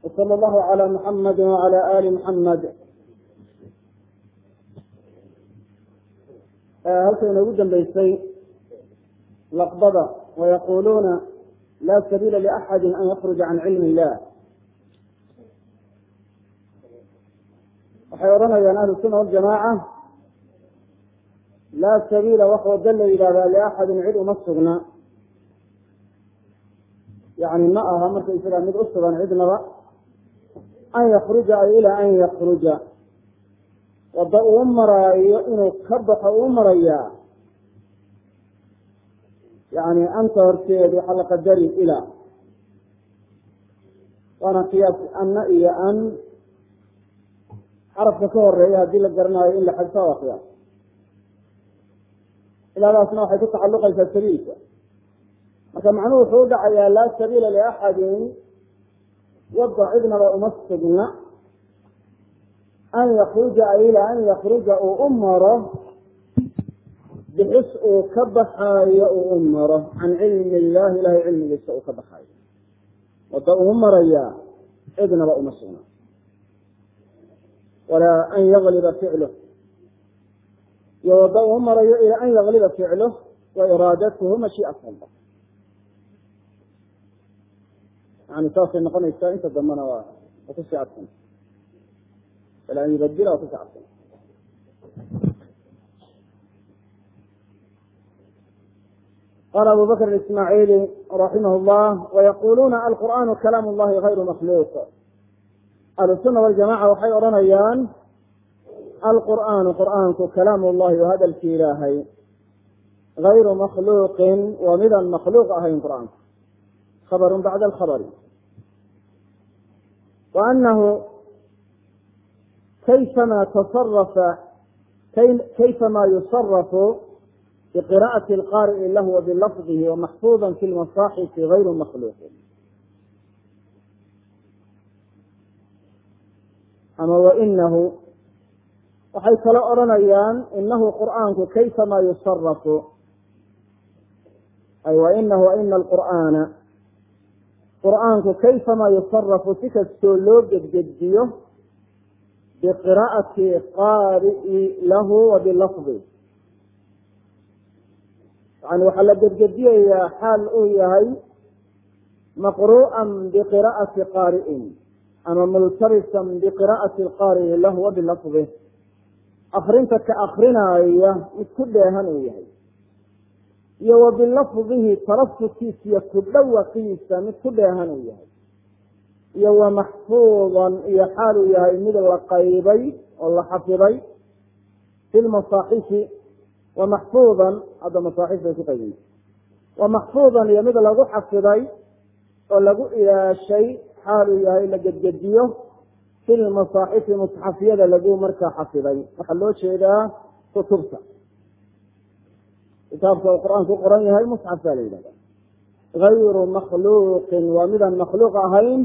وصلى الله على محمد وعلى آل محمد halkay noogu dambaysay laqbada wayaquluuna laa sabiila liaxadi an yakruja can cilmi illah waxay odhanayaan ahlu sunna waljamaaca laa sabiila wax wado la yidhahdaa liaxadin cid uma sugna yani ma aha marka isagaa mid u sugan cidnaba an yakruja ay ilaa an yakruja wadda uu maraayo inuu ka baxo uu marayaa yani anta horteed waxaa la qadari ilaa waana qiyaas anna iyo an xarafka ka horeeya haddii la garanaayo in la xadfa waa qiyaas ilaadaasna waxay ku tacalluqaysaa sabiilka marka macnuhu wuxuu u dhacayaa laa sabiila liaxadin wadda cidnaba uma sugna an yakruja ay ilaa an yakruja uu u maro bixis uu ka baxaayo uu u maro can cilmi illahi ilahay cilmigiisa uu ka baxaayo wadda uu marayaa cidnaba uma sugna walaa an yagliba ficluh iyo wadda uu marayo ilaa an yagliba ficluh wa iraadatuhu mashii'at allah yani saasay noqonaysaa inta dambena waa waa kusii cadsan an yubadila waa kusii cadsan qala abu bakr ismaaciili raximah llah wayaquluuna alqur'aanu kalaam llahi gayru makhluuq ahlusuna waljamaca waxay odhanayaan alqur'aanu qur'aanku kalaam llahi waa hadalkii ilaahay gayru makhluuqin waa midaan makhluuq ahayn qur'aanku khabaru bacda alkhabari wa anahu kayfama tasarafa kayfama yusarafu biqira'ati alqaari'i lahu wa bilafdihi wamaxfuuda fi lmasaaxifi gayru makhluuqin ama wainahu waxay kala odhanayaan inahu qur'aanku kayfama yusarafu ay wainahu waina alqur'aana qur'aanku kayfama yusarafu si kastoo loo gedgediyo biqira'ati qaari'i lahu wa bilafdi yani waxaa la gedgediyayaa xaal uu yahay maqru'an biqira'ati qaari'in ama multabisan biqira'ati qaari'i lahu wa bilafdi akrinta ka akrinaya mid ku dheehan uu yahay iyo wa bilafdihi talafudkiisa iyo ku dhawaqiisa mid ku dheehan uu yahay iyo wa maxfuudan iyo xaal uu yahay mid la qaybay oo la xafiday fi lmasaaxifi wa maxfuudan hadda masaaxif bay ku qaybay wa maxfuudan iyo mid lagu xafiday oo lagu ilaashay xaal uu yahay la gedgediyo fi lmasaaxifi musxafyada lagu markaa xafiday waxaa loo jeedaa kutubta kitaabka uu qur-aanku u qoran yahay musxaf baa la yidhahda gayru makhluuqin waa midaan makhluuq ahayn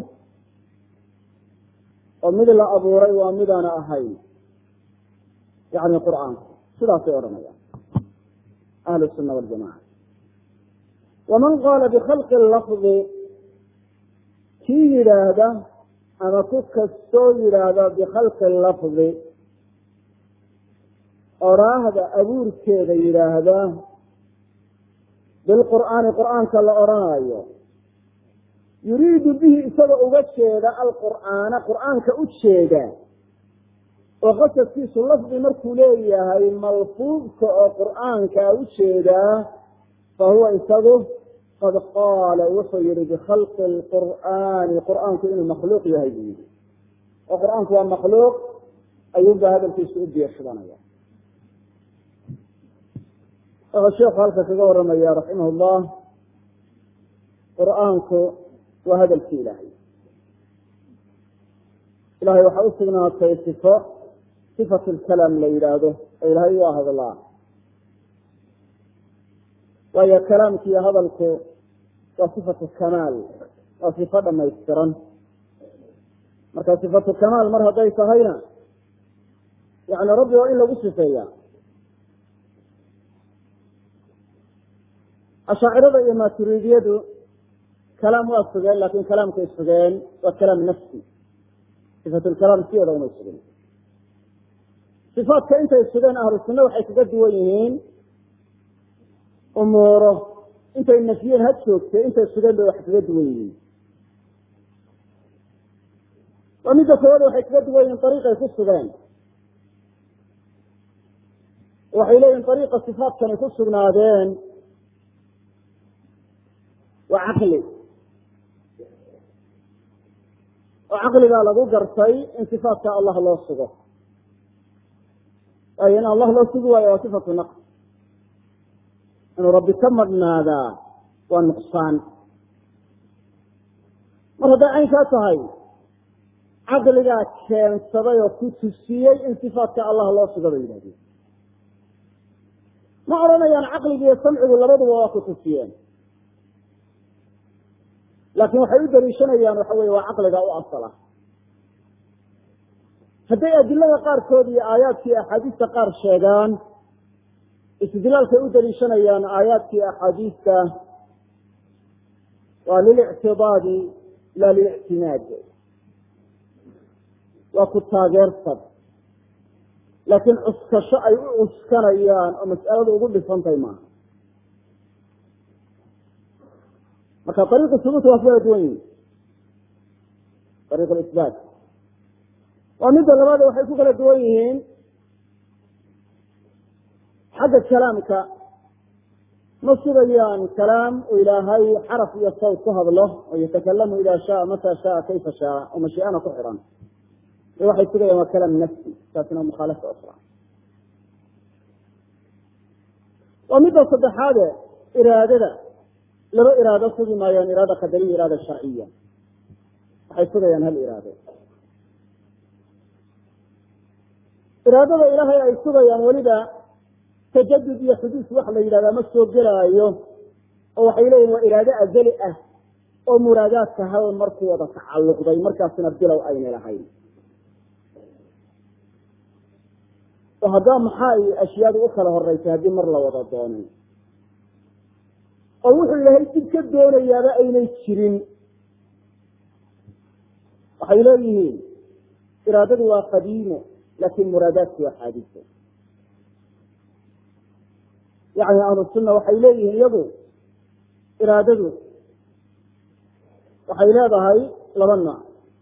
oo mid la abuuray waa midaana ahayn yani qur'aanku sidaasay odhanayaan ahlu sunna waljamaca waman qaala bikhalqi lafdi kii yidhaahda ama ku kastoo yidhaahda bikhalqi lafdi oraahda abuurkeeda yidhaahda bilqur'aani qur'aanka la odhanaayo yuriidu bihi isagoo uga jeeda alqur'aana qur'aanka u jeeda oo qasadkiisu lafdi markuu leeyahay malfuudka oo qur'aanka u jeedaa fa huwa isagu qad qaala wuxuu yihi bikhalqi lqur'aani qur'aanku inuu makhluuq yahay buu yihi oo qur'aanku waa makhluuq ayuunba hadalkiisu u biirshubanaya wuxuu sheekhu halka kaga waramaya raximah llah qur'aanku waa hadalkii ilaahay ilahay waxaa usugnaatay sifo sifatu lkalaam la yidhaahdo oo ilaahay waa hadlaa waayo kalaamkiiyo hadalku waa sifatu kamaal waa sifo dhamaystiran marka sifatu kamaal mar hadday tahayna yani rabbi waa in lagu sifeeya ashaacirada iyo maaturidiyadu kalaam waa sugeen laakin kalaamkay sugeen waa kalaam nafsi sifatlkalaam sideeda umay sugeen sifaatka intay sugeen ahlu sunna waxay kaga duwan yihiin umuuro intay nafyeen ha joogtay intay sugeen bay wax kaga duwan yihiin waa midda koowaad waxay kaga duwan yihiin ariiqay ku sugeen waxay leeyihin ariiqa sifaatkani ku sugnaadeen waa caqli oo caqligaa lagu gartay in sifaatka allah loo sugo waayo in allah loo sugi waayo waa sifatu naqs inuu rabbi ka madhnaadaa waa nuqsaan mar hadday caynkaa tahay caqligaa keensaday oo ku tusiyey in sifaatka allah loo sugo bay yidhahdeen ma odhanayaan caqliga iyo samcigu labaduba waa ku tusiyeen laakin waxay u daliishanayaan waxa weye waa caqliga u asala hadday adilada qaarkood iyo aayaadkii axaadiista qaar sheegaan istidlaalkay u daliishanayaan aayaadkii axaadiista waa lilictidaadi la lilictimaad waa ku taageersad laakiin cuskasho ay u cuskanayaan oo mas'aladu ugu dhisantahay maaha marka ariiqu subuut waa ku kala duwan yihin ariiq isbaat waa midda labaad waxay ku kala duwan yihiin xagga kalaamka ma sugayaan kalaam uu ilaahay xaraf iyo sawt ku hadlo oo yatakalamu ida shaa mata shaa kayfa shaa oo mashii'ana ku xiran waxay sugayaan waa kalaam nafsi taasina mukhaalafa ukra waa midda saddexaade iraadada laba iraado sugi maayaan iraada qadariya iraada sharciya waxay sugayaan hal iraado iraadada ilaahay ay sugayaan weliba tajadud iyo xuduus wax la yidhahdaa ma soo gelaayo oo waxay leeyihin waa iraado azali ah oo muraadaadka hal marku wada tacalluqday markaasina bilow aynay lahayn oo haddaa maxaa ay ashyaadu u kala horeysay haddii mar la wada doonin oo wuxuu ilaahay dib ka doonayaaba aynay jirin waxay leeyihiin iraadadu waa qadiimo laakin muraadaadku waa xaadiso yani ahlu sunna waxay leeyihiin iyagu iraadadu waxay leedahay laba nooc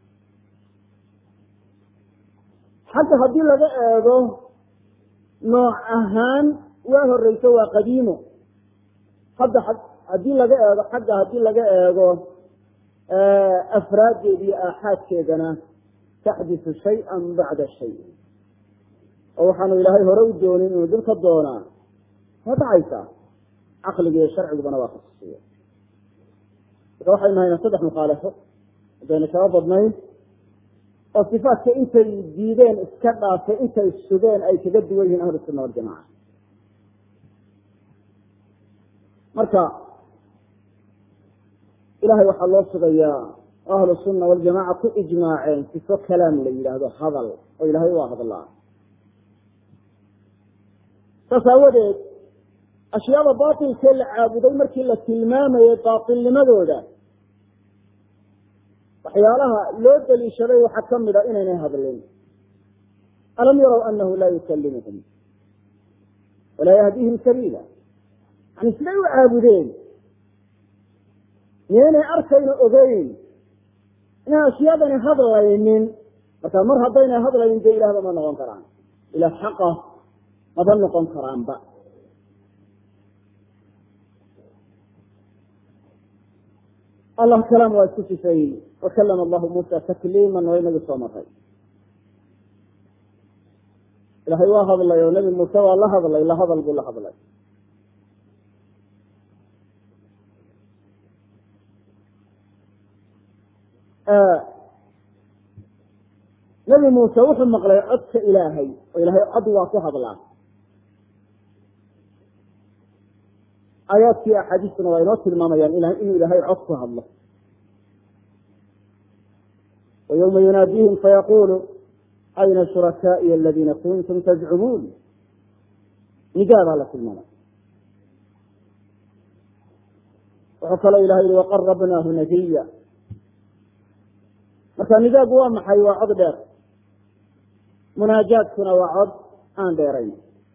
xagga haddii laga eego nooc ahaan waa horeyso waa qadiimo hadda haddii laga eego xagga haddii laga eego afraaddeeda iyo aaxaadkeedana taxdisu shay-an bacda shay oo waxaanu ilaahay hore u doonin inuu dib ka doonaa waa dhacaysaa caqliga iyo sharcigubana waa kasusiya marka waxaynu haynaa saddex mukhaalafo haddayna kaba badnayn oo sifaatka intay diideen iska dhaafay intay sugeen ay kaga duwan yihiin ahlu sunna waljamaca marka ilahay waxaa loo sugayaa oo ahlu sunna waljamaca ku ijmaaceen sifo kalaam la yidhaahdo hadal oo ilahay waa hadlaa saas aawadeed ashyaada baatilkee la caabuday markii la tilmaamayay baatilnimadooda waxyaalaha loo daliishaday waxaa kamid a inaynay hadlin alam yarow anahu laa yukalimuhum walaa yahdihim sabiila yani siday u caabudeen miyaynay arkayno ogeyn inaan ashyaadani hadlaynin marka mar haddaynay hadlaynin dee ilahba ma noqon karaan ilah xaqa maba noqon karaanba allah kalaam waa isku sifeeyey wakalama allahu muusa takliiman waa inagii soo maray ilahay waa hadlay oo nebi muuse waa la hadlay la hadal buu la hadlay nebi muuse wuxuu maqlay codka ilaahay oo ilaahay cod waa ku hadlaa aayaadkii axaadiistuna waa inoo tilmaamayaan inuu ilaahay cod ku hadlo wa ywma yunaadihim fayaqulu ayna shurakaa'iy aladiina kuntum tazcumuun nigaa baa la tilmaamay wuxuu kaloo ilahay yihi waqarabnaahu najiya marka nidaagu waa maxay waa cod dheer munaajaadkuna waa cod aan dheerayn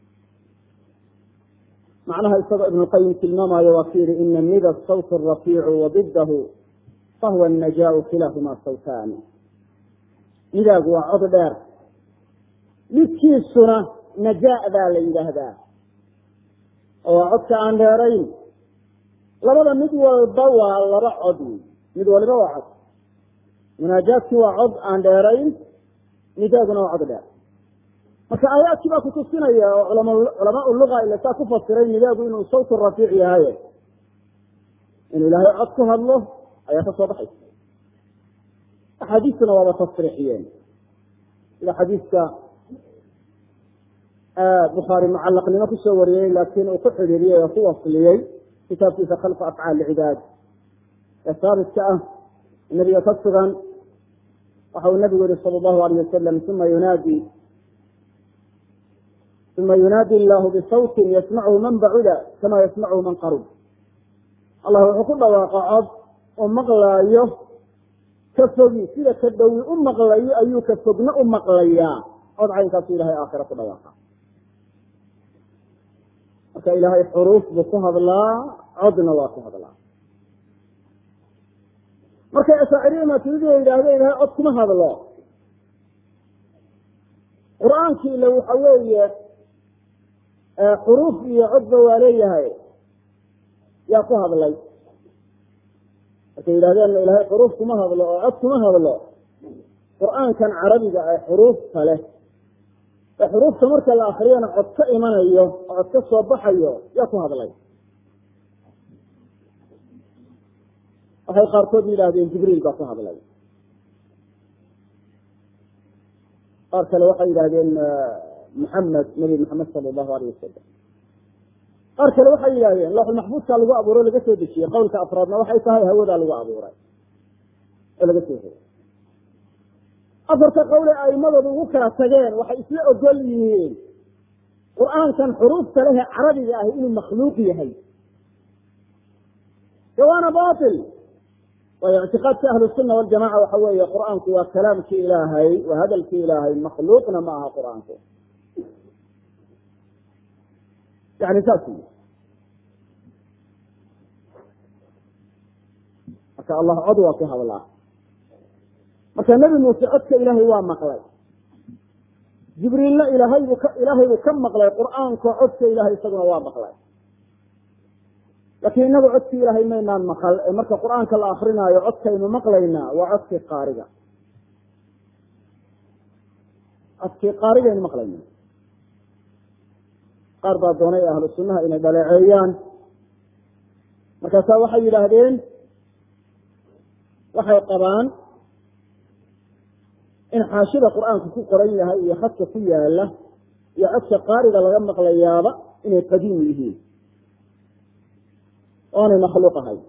macnaha isagoo ibnuqayim tilmaamayo waa ku yihi ina nida sawt rafiicu wadidahu fahuwa najaau kilaahumaa sawtaan nidaagu waa cod dheer midkiisuna najaadaa la yidhaahdaa oo waa codka aan dheerayn labada mid walba waa laba cod mid waliba waa cod munaajaadkii waa cod aan dheerayn nidaaguna waa cod dheer marka aayaadkii baa kutusinaya oo culamaa luga ila saa ku fasiray nidaagu inuu sawt rafiic yahay inuu ilaahay cod ku hadlo ayaa ka soo baxaysa axaadiistuna waaba tasriixiyeen sida xadiiska bukhaari mucalaqnimo kusoo wariyey laakiin uu ku xidhiiriyey oo ku wasliyey kitaabkiisa khalqa afcaal cibaad ee saabitka ah nabiga ka sugan waxa uu nabigu yihi sala allahu alayh wasalam uma yunaadi uma yunaadi illahu bisawtin yasmachu man bacuda kama yasmachu man qarub allah wuxuu ku dhawaaqa cod oo maqlaayo ka fogi sida ka dhowi u maqlayo ayuu ka fogna u maqlayaa cod caynkaasu ilahay aakhira ku dhawaaqa marka ilaahay xuruuf buu ku hadlaa codna waa ku hadlaa markay ashaaciriya maaturidiya yidhaahdo ilahay cod kuma hadlo qur-aankii ila waxa weeye xuruuf iyo codba waa leeyahay yaa ku hadlay markay yidhahdeen ilahay xuruuf kuma hadlo oo cod kuma hadlo qur-aankan carabiga ee xuruufta leh ee xuruufta marka la akriyana cod ka imanayo oo cod ka soo baxayo yaa ku hadlay waxay qaarkood yidhaahdeen jibriil baa ku hadlay qaar kale waxay yidhahdeen muxamed nabi maxamed sala allahu alayh wasalam qaar kale waxay yidhahdeen lawxulmaxfuudkaa lagu abuuro laga soo dejiyey qowlka afraadna waxay tahay hawadaa lagu abuuray oo laga soo hegay afarta qowle aimadooda ugu kala tageen waxay isla ogol yihiin qur-aankan xuruufta lehe carabiga ahi inuu makhluuq yahay waana bail waayo ictiqaadka ahlu sunna waljamaca waxa weeye qur-aanku waa kalaamkii ilaahay waa hadalkii ilaahay makhluuqna ma aha qur-aanku yani saas wy marka allah cod waa ku hadlaa marka nebi muuse codka ilaahay waa maqlay jibriilna ilaahay buu ka ilaahay buu ka maqlay qur-aanka codka ilahay isaguna waa maqlay laakiin inagu codkii ilaahay maynaan maqal ee marka qur-aanka la akrinaayo codkaynu maqlaynaa waa codkii qaariga codkii qaarigaynu maqlayna qaar baa doonay ahlu sunnaha inay dhaleeceeyaan markaasaa waxay yidhaahdeen waxay qabaan in xaashida qur-aanku ku qoran yahay iyo khadka ku yaala iyo codka qaariga laga maqlayaaba inay qadiim yihiin oonay makhluuq ahay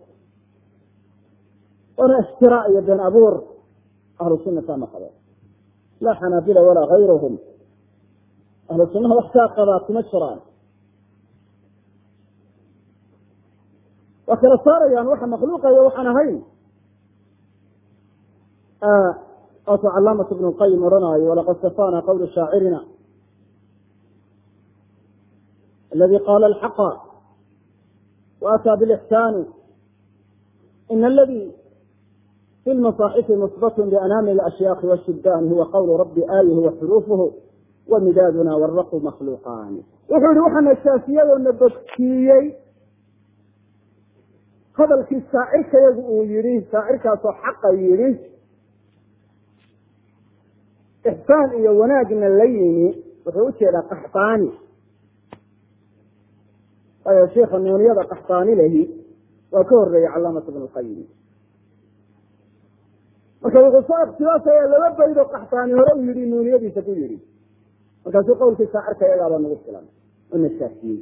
oona iftiraac iyo been abuur ahlu sunna saa ma qabeen laa xanaabila walaa gayruhum ahlu sunnaha wax kaa qabaa kuma jiraan waa kala saarayaan waxa makhluuqayo waxaan ahayn waatuu calaamat ibnu lqayim odhanaayo walaqad safaana qawlu shaacirina aladi qaala alxaqa وأtى بالإحسان إن الذي في المصاحف مثبت بأناamل الأشhyاخ والشhubان huوa qول رbi آله وxروفه ومidaadna والرq مkلوqاn wuxuu yihi waxaa nashaafiyey oo na bogsiiyey hadalkii shaacirkayagu uu yihi shaacirkaasoo xaqa yihi إxsaan iyo wanaagna la yimi wuxuu ujeedaa qaxطaani waayo sheika nuuniyada qaxtaani lehi waa ka horeeyey calaamat ibn lqayim marka wuxuu soo ikhtilaafaya laba baydo qaxtaani hore u yihi nuuniyadiisa ku yihi markaasuu qowlkii shaacirka iyagaabaa nagu filan oo nashaafiyey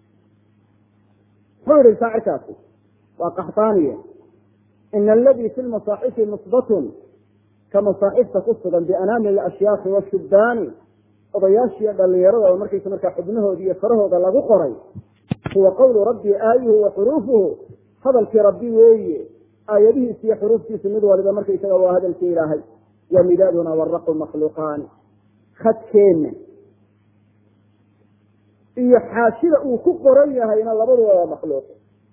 muxuu yihi shaacirkaasi waa qaxtaaniye ina aladii fi lmasaaxifi musbatun ka masaaxifta ku sugan bianaamil ashyaakhi washubaani odayaashiiyo dhalinyarada oo markaysa markaa xubnahooda iyo farahooda lagu qoray huwa qawlu rabbi aayuhu wa xuruufuhu hadalkii rabbi weeye aayadihiisa iyo xuruuftiisu mid waliba markaysaga waa hadalkii ilaahay wa midaaduna waraqu makhluuqaani khadkeenna iyo xaashida uu ku qoran yahayna labaduba waa makhluuq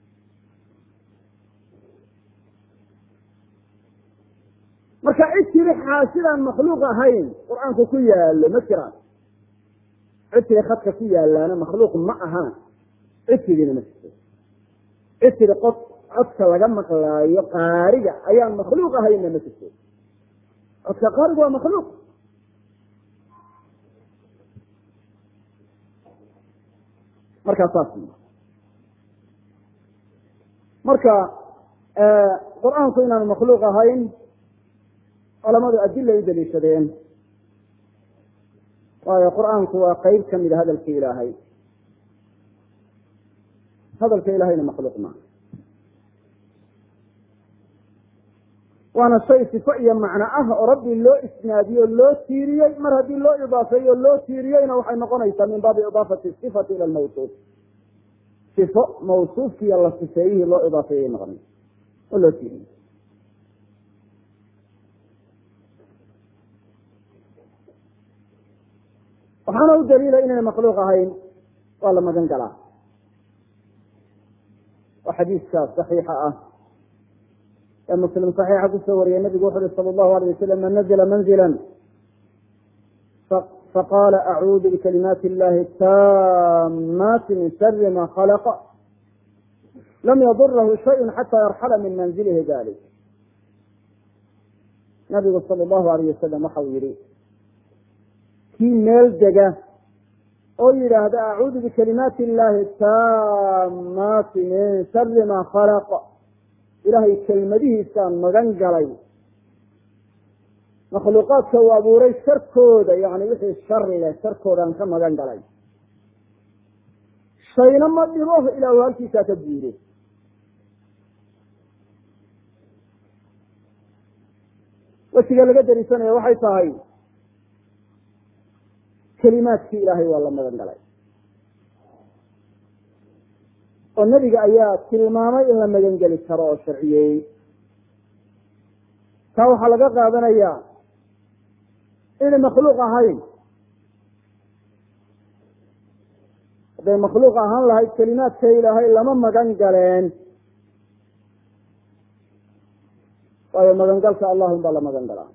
marka cid tiri xaashidaan makhluuq ahayn qur-aanku ku yaalo ma jiraan cid tiri khadka ku yaalaana makhluuq ma ahaan cid tidina ma jirto cid tiri qod codka laga maqlaayo qaariga ayaan makhluuq ahaynna ma jirto codka qaariga waa makhluuq markaa saas marka qur-aanku inaanu makhluuq ahayn culamadu adilay u daliishadeen waayo qur-aanku waa qeyb kamida hadalka ilaahay hadalka ilahayna makhluuq maaha waana shay sifo iyo macno ah oo rabbi loo isnaadiyo loo tiiriyey mar haddii loo idaafeeyo loo tiiriyeyna waxay noqonaysaa min baabi idaafati sifati ila lmawsuuf sifo mawsuufkiiyo la sifeeyihii loo idaafeeyay noqonaysa oo loo tiiriyey waxaana u daliila inayna makhluuq ahayn waa la magan galaa oo xadiiska saxiixa ah ee muslim saxiixa kusoo wariyay nabigu wuxu uhi sala allahu alayh wasalam man nazla manzila faqala acuudu bikalimaati illahi taamati min shari ma khalaqa lam yadurahu shayء xata yarxala min manzilihi dalik nabigu sala allahu alayh wasalam waxa uu yihi kii meel dega oo yidhaahda acuudu bikalimaati illahi taamaati min shari ma khalaq ilaahay kelmadihiisaan magan galay makhluuqaadka uu abuuray sharkooda yani wixii shari leh sharkoodaan ka magan galay shayna ma dhibo ilaa uu halkiisaa ka guuro wejiga laga dariisanaya waxay tahay kelimaadkii ilaahay waa la magan galay oo nebiga ayaa tilmaamay in la magan geli karo oo sharciyeeyey taa waxaa laga qaadanayaa inay makhluuq ahayn hadday makhluuq ahaan lahayd kelimaadka ilaahay lama magan galeen waayo magangalka allahum baa la magan galaa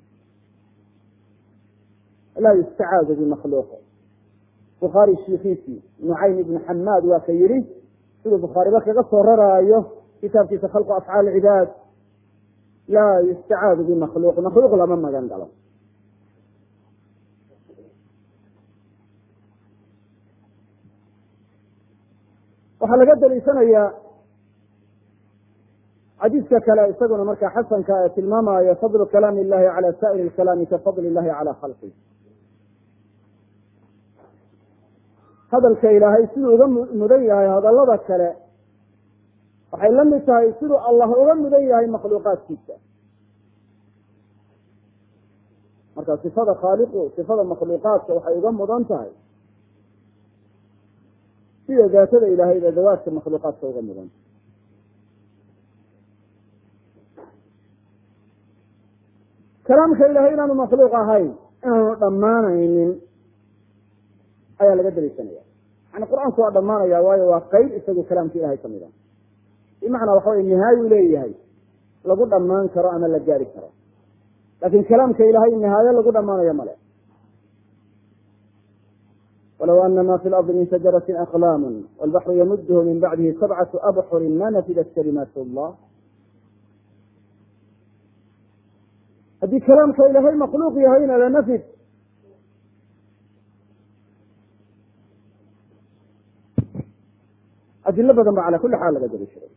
laa yustacaadu bimakhluuq bukhaari shiikiisii nucaym ibnu xamaad waa ka yihi siduu bukhaariba kaga soo raraayo kitaabkiisa khalqu afcaal cibaad laa yustacaadu bimakhluuq makhluuq lama magan galo waxaa laga daliishanayaa xadiiska kale isaguna markaa xasanka ee tilmaamayo fadlu kalaami illahi cala saa'iri lkalaami ka fadli illahi cala khalqi hadalka ilaahay siduu uga mudan yahay hadallada kale waxay la mid tahay siduu allah uga mudan yahay makhluuqaadkiisa marka sifada khaaliqu sifada makhluuqaadka waxay uga mudan tahay sida daatada ilaahayba dawaadka makhluuqaadka uga mudan kalaamka ilahay inaanu makhluuq ahayn inaanu dhammaanaynin ayaa laga daliishanaya yani qur-aanku waa dhammaanaya waayo waa qeyb isagu kalaamka ilahay kamid a bimacnaa waxa wey nihaayu leeyahay lagu dhammaan karo ama la gaari karo laakin kalaamka ilahay nihaayo lagu dhammaanayo male walow ana ma fi lardi min shajarati aqlaamu walbaxru yamudhu min bacdihi sabcatu abxurin ma nafidat kalimaat llah haddii kalaamka ilahay makhluuq yahayna lanafid adilo badan ba cala kuli xaal laga daliishaday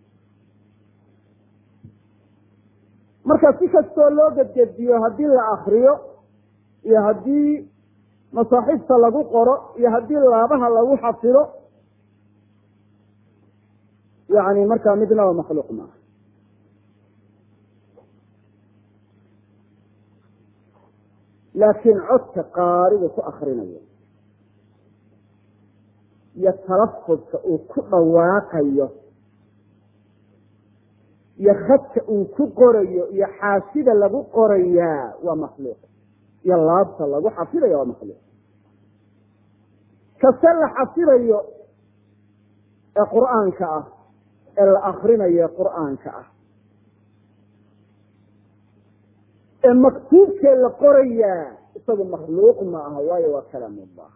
marka si kastoo loo gedgediyo haddii la akriyo iyo haddii masaaxiifta lagu qoro iyo haddii laabaha lagu xafido yani markaa midnaba makhluuq maaha laakiin codka qaariga ku akrinayo iyo talafudka uu ku dhawaaqayo iyo khadka uu ku qorayo iyo xaashida lagu qorayaa waa makhluuq iyo laabta lagu xafidaya waa makhluuq kase la xafidayo ee qur'aanka ah ee la akrinayo ee qur'aanka ah ee maktuubkee la qorayaa isagu makhluuq ma aha waayo waa kalaam ullah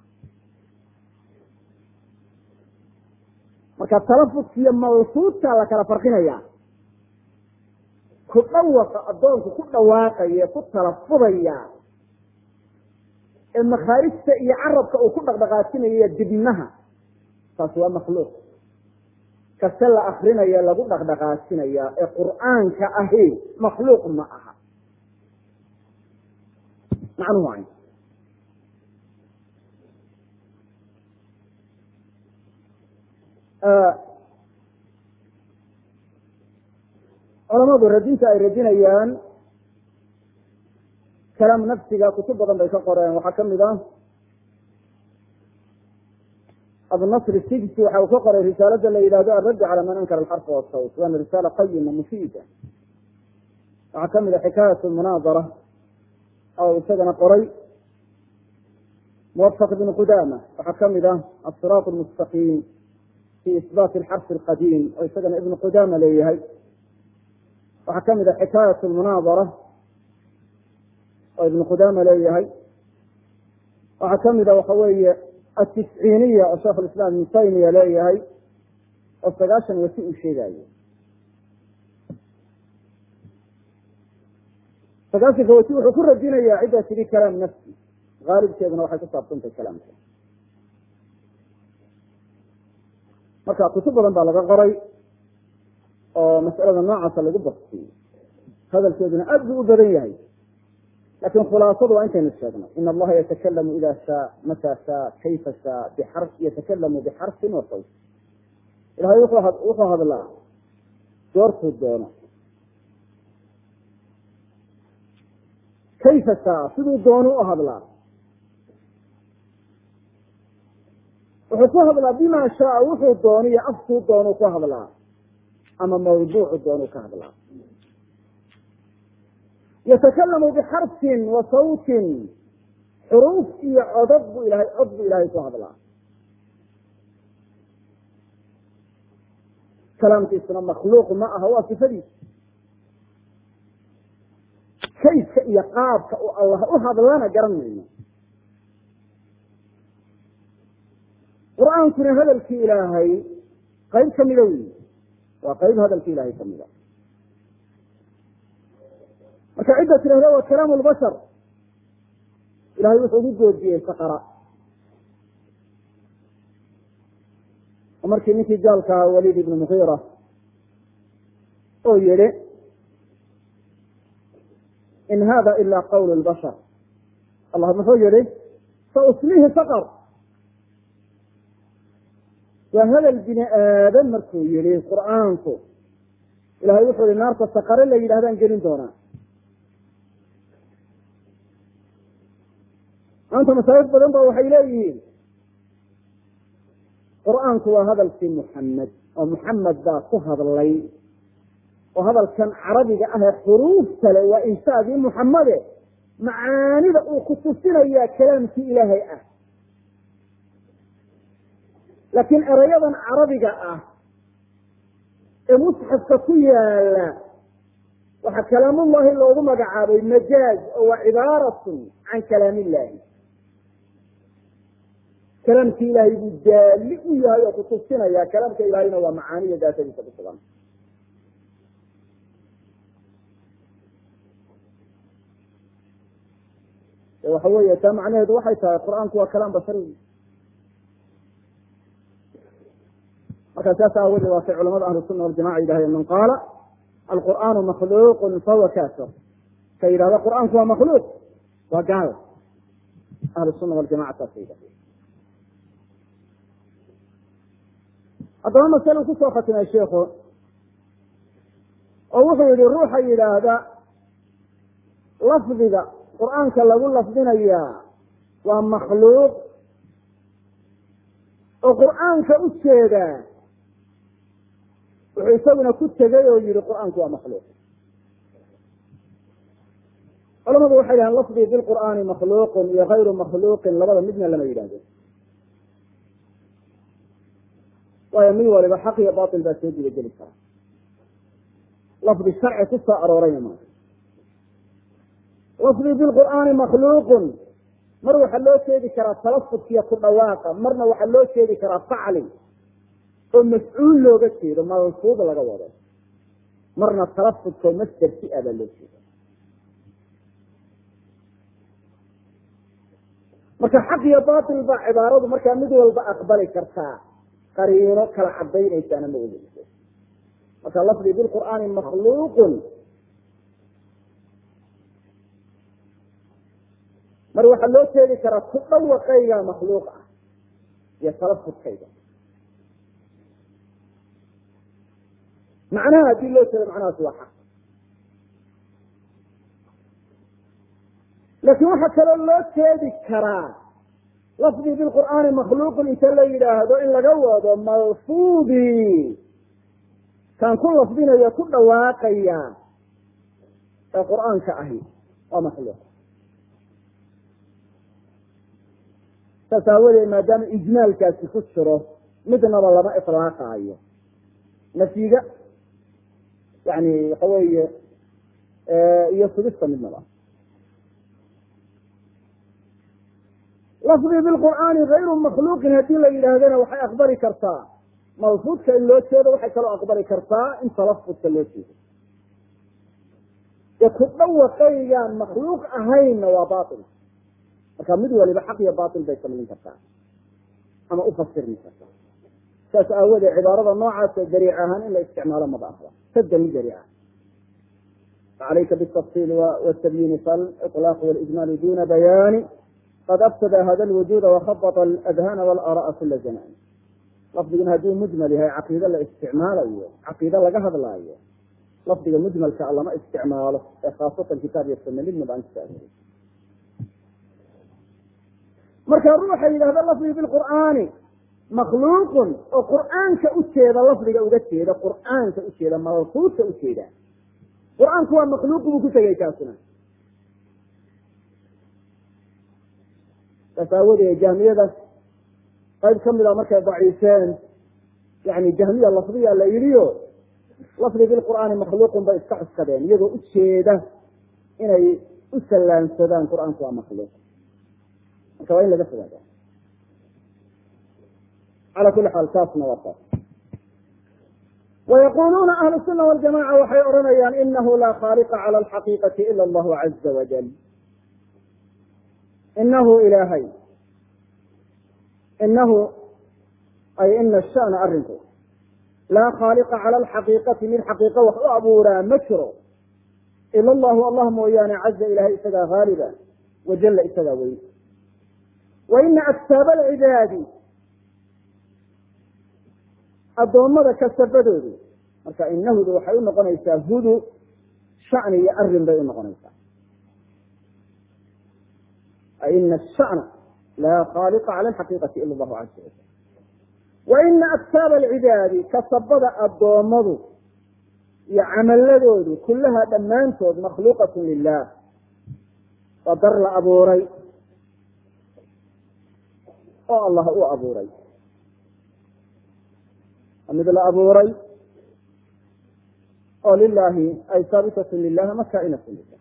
marka talafudka iyo malfuudka la kala farqinaya ku dhawaqa addoonku ku dhawaaqaya ku talafudaya ee makhaarijta iyo carabka uu ku dhaqdhaqaajinaya dibnaha taas waa makhluuq kase la akrinaya lagu dhaqdhaqaajinaya ee qur'aanka ahi makhluuq ma aha macnuhu waa culamadu radinta ay radinayaan kalaam nafsiga kutub badan bay ka qoreen waxaa kamid ah abunasr sijsi waxa uu ka qoray risaalada la yidhahdo alraddi cala man ankara alxarfa wasawt waana risaala qayima mufiida waxaa kamid a xikaayat munaadara oo isagana qoray muwafaq ibn qudama waxaa kamid ah asiraat lmustaqiim fi isbaati alxarfi alqadiim oo isagana ibn qudama leeyahay waxaa kamid a xikaayat lmunaadara oo ibn qudama leeyahay waxaa kamid a waxa weeye atisciiniya oo sheekh lislaam ibn taymiya leeyahay oo sagaashan wasi uu sheegayo sagaashanka wasi wuxuu ku radinayaa ciddaa tidhi kalaam nafsi haalibkeeduna waxay ku saabsantahay kalaamka marka kutub badan baa laga qoray oo mas'alada noocaasa lagu baktiyey hadalkeeduna aad buu u badan yahay lakin khulaasadu waa intaynu sheegnay in allaha yatakalamu ida shaa mata shaa kayfa shaa bixar yatakalamu bixarfin wa sawt ilahay wuxuu hadlaa goortuu doono kayfa shaa siduu doonu u hadlaa wuxuu ku hadlaa bima shaaa wuxuu dooniyo afkuu doonu ku hadlaa ama mawduucu doonu ka hadlaa yatakalamu bixarfin wa sawtin xuruuf iyo codod bu ilahay cod bu ilahay ku hadlaa kalaamkiisuna makhluuq ma aha waa sifadiisa kayfka iyo qaabka uu allah u hadlana garan mayno qur-aankuna hadalkii ilaahay qayb kamida wey waa qayb hadalkii ilahay kamida marka cidda tidhahda waa kalaamu lbashar ilahay wuxuu ugu goodiyey saqara oo markii ninkii gaalkaa waliid ibnu mukiira oo yihi in hada ila qawl lbashar allah muxuu yihi sauslihi saqr waa hadal bini aadan markuu yihi qur'aanku ilahay wuxuu yihi naarta saqare la yidhahdaan gelin doonaa maanta masaajid badan ba waxay leeyihiin qur'aanku waa hadalkii muxamed oo muxamed baa ku hadlay oo hadalkan carabiga ah ee xuruufta le waa inshaadii muxamede macaanida uu ku tusinayaa kalaamkii ilaahay ah laakiin erayadan carabiga ah ee musxafka ku yaala waxaa kalaamullahi loogu magacaabay majaaz oo waa cibaaratun can kalaam illahi kalaamki ilaahay buu daali u yahay oo kutusinaya kalaamka ilahayna waa macaaniya daatadiisa ku sugan waxa weeye taa macnaheedu waxay tahay qur-aanku waa kalaam bashari markaa saas aawadeed waatay culamada ahlu sunna waljamaca yidhahdeen man qaala alqur'aanu makhluuqun fahuwa kafir ka yidhahda qur'aanku waa makhluuq waa gaal ahlu sunna waljamaca saasa yidhahdeen haddaba maselu kusoo khatimay sheikhu oo wuxuu yihi ruuxa yidhaahda lafdiga qur'aanka lagu lafdinayaa waa makhluuq oo qur'aanka u jeeda wuxuu isaguna ku tegay oo yihi qur-aanku waa makhluuq culamadu waxay dhahaan lafdii bilqur'aani makhluuqun iyo hayru makhluuqin labada midna lama yidhahdo waayo mid waliba xaq iyo batil baa soo gudageli kara lafdi sharci ku soo aroorayna maaha lafdii bilqur'aani makhluuqun mar waxaa loo jeedi karaa talafudkiiyo ku dhawaaqa marna waxaa loo jeedi karaa facli oo mafcuul looga jeedo malfuud laga wado marna talafudkao masder si a baa loo jeeda marka xaq iyo batil baa cibaaradu markaa mid walba aqbali kartaa qariino kala cadaynaysaana ma ogeyso marka lafdi bilqur'aani makhluuqun mar waxaa loo jeedi karaa ku dhawaqayga makhluuq ah iyo talafudkayga macnaha haddii loo jeedo macnahaasi waa xaq laakiin waxaa kaloo loo jeedi karaa lafdii bilqur'aani makhluuqun inta la yidhaahdo in laga wado malfuudi kaan ku lafdinayo ku dhawaaqaya ee qur'aanka ahi waa makhluuq saas aawadeed maadaama ijmaalkaasi ku jiro midnaba lama iطlaaqaayo nafyiga yani waxa weeye iyo sugista midnaba lafdii bilqur'aani hayru makhluuqin haddii la yidhaahdana waxay aqbali kartaa malfuudka in loo jeedo waxay kaloo aqbali kartaa in talafudka loo jeedo ee ku dhawaqaygaan makhluuq ahaynna waa bail marka mid waliba xaq iyo bail bay samayn kartaa ama ufasirmi kartaa saas aawoodee cibaarada noocaasa dariic ahaan in la isticmaalo maba ahda sadani dariica facalayka bitafsiili wtabyiini faliطlaaq walijmaali duna bayaani qad afsada hada lwujuda wakhabط aladhana walaara'a kula zamaan lafdigan hadduu mujmal yahay caqiide la isticmaalayo caqiide laga hadlaayo lafdiga mujmalka a lama isticmaalo ee khaasatan kitaab iyo sunna midnaba aan kusaahiri marka ruuxa yidhahda lafdi bilqur'aani makhluuqun oo qur'aanka ujeeda lafdiga uga jeeda qur'aanka ujeeda malfuudka ujeeda qur-aanku waa makhluuq buu ku tegay kaasuna saas aawoodee jahmiyada qayb kamid a markay daciifeen yani jahmiya lafdiya la yidhiyo lafdi bilqur'aani makhluuqun bay iska cuskadeen iyagoo ujeeda inay u sallaansadaan qur-aanku waa makhluuq marka waa in laga fogaada ala kuli xaal taasna waa taas wayaquluuna ahlu suna waljamaca waxay odhanayaan inahu laa khaaliqa cala alxaqiiqati ila allahu caza wajal inahu ilaahay inahu ay ina shana arinku laa khaaliqa cala alxaqiiqati mid xaqiiqa wax u abuuraa ma jiro ila allahu allah mooyaane caza ilahay isagaa haaliba wajalla isagaa weyn wa ina aktaaba alcibaadi addoommada kasabadoodu marka inahudu waxay unoqonaysaa hudu shani iyo arin bay unoqonaysaa ina shana laa khaaliqa cala alxaqiiqati ila allahu caza wajal wa ina aktaaba alcibaadi kasabada addoommadu iyo camaladoodu kullaha dhammaantood makhluuqatun lilah waa dar la abuuray oo allah u abuuray mid la abuuray oo lilahi ay haabitatun lilah ama kaainatun lilah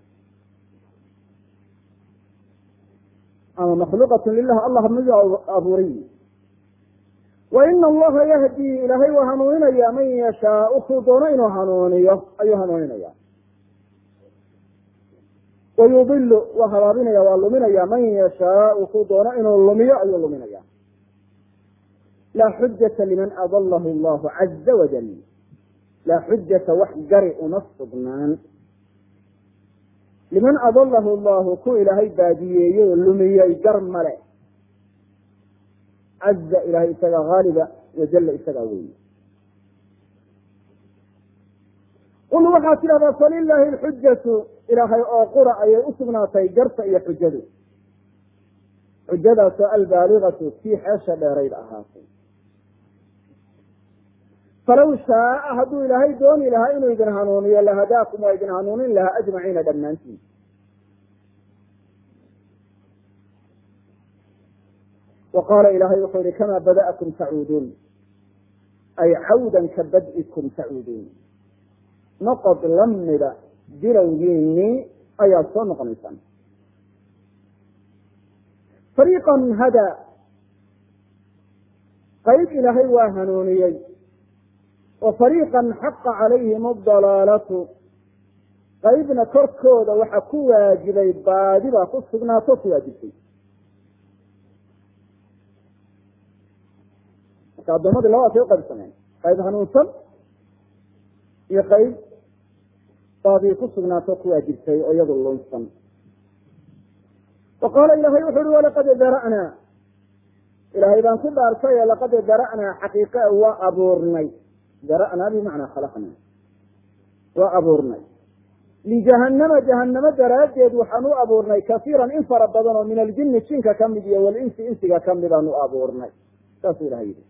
ama makhluuqatun lilah allah mid abuuray wa ina allaha yahdii ilaahay waa hanuuninaya man yashaau kuu doono inuu hanuuniyo ayuu hanuuninaya wayudilu waa habaabinaya waa luminaya man yashaau kuu doono inuu lumiyo ayuu luminaya laa xujata liman adalahu allahu caza wajal laa xujata wax gari uma sugnaan liman adalahu allahu ku ilaahay baadiyeeyey oo lumiyey gar male caza ilahay isagaa haaliba wajalla isagaa weeye qul waxaad tidhahdaa falilaahi alxujatu ilaahay oo qura ayay usugnaatay garta iyo xujadu xujadaasoo albaaligatu kii xeesha dheerayd ahaatay falaw shaaa hadduu ilaahay dooni lahaa inuu idin hanuuniyo lahadaakum waa idin hanuunin lahaa ajmaciina dhammaantiin wa qaala ilaahay wuxuu yihi kamaa bada'akum tacuuduun ay cawdan ka bad'ikum tacuuduun noqod lamida bilowgiinii ayaad soo noqonaysaan fariiqan hadaa qayb ilaahay waa hanuuniyey wa fariiqan xaqa calayhim adalaalatu qaybna korkooda waxa ku waajibay baadibaa ku sugnaato ku waajibtay marka addoommadii labadaasay uqaybsameen qayb hanuunsan iyo qayb baadii ku sugnaato ku waajibtay oo iyadu lunsan wa qaala ilahay wuxu uhi walaqad dara'naa ilaahay baan ku dhaartay ee laqad dara'naa xaqiiqa waa abuurnay dara'naa bimacnaa khalaqnaa waa abuurnay lijahanama jahanamo daraaddeed waxaan u abuurnay kasiiran in fara badan oo min aljini jinka ka mid iyo walinsi insiga ka midaan u abuurnay saasuu ilahay yihi